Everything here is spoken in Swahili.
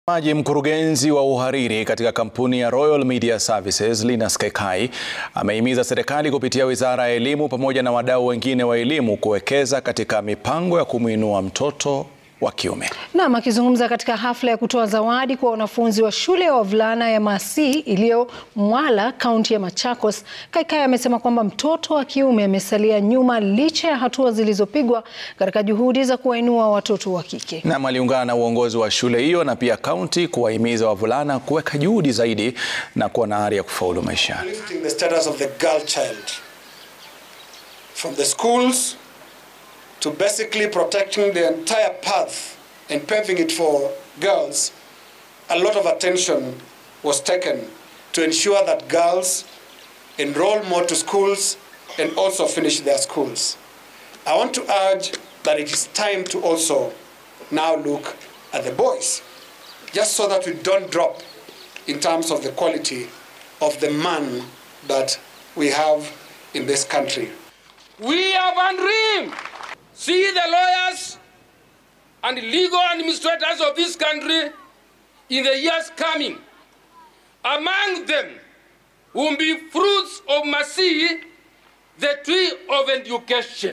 Maji mkurugenzi wa uhariri katika kampuni ya Royal Media Services Linus Kaikai amehimiza serikali kupitia Wizara ya Elimu pamoja na wadau wengine wa elimu kuwekeza katika mipango ya kumwinua mtoto wa kiume. Naam, akizungumza katika hafla ya kutoa zawadi kwa wanafunzi wa shule ya wavulana ya Masi iliyo Mwala, kaunti ya Machakos, Kaikai amesema kwamba mtoto wa kiume amesalia nyuma licha ya hatua zilizopigwa katika juhudi za kuwainua watoto wa kike. Naam, aliungana na uongozi wa shule hiyo na pia kaunti kuwahimiza wavulana kuweka juhudi zaidi na kuwa na ari ya kufaulu maishani. lifting the status of the girl child from the schools to basically protecting the entire path and paving it for girls, a lot of attention was taken to ensure that girls enroll more to schools and also finish their schools. I want to urge that it is time to also now look at the boys, just so that we don't drop in terms of the quality of the man that we have in this country. We have a dream. See the lawyers and legal administrators of this country in the years coming. Among them will be fruits of mercy, the tree of education.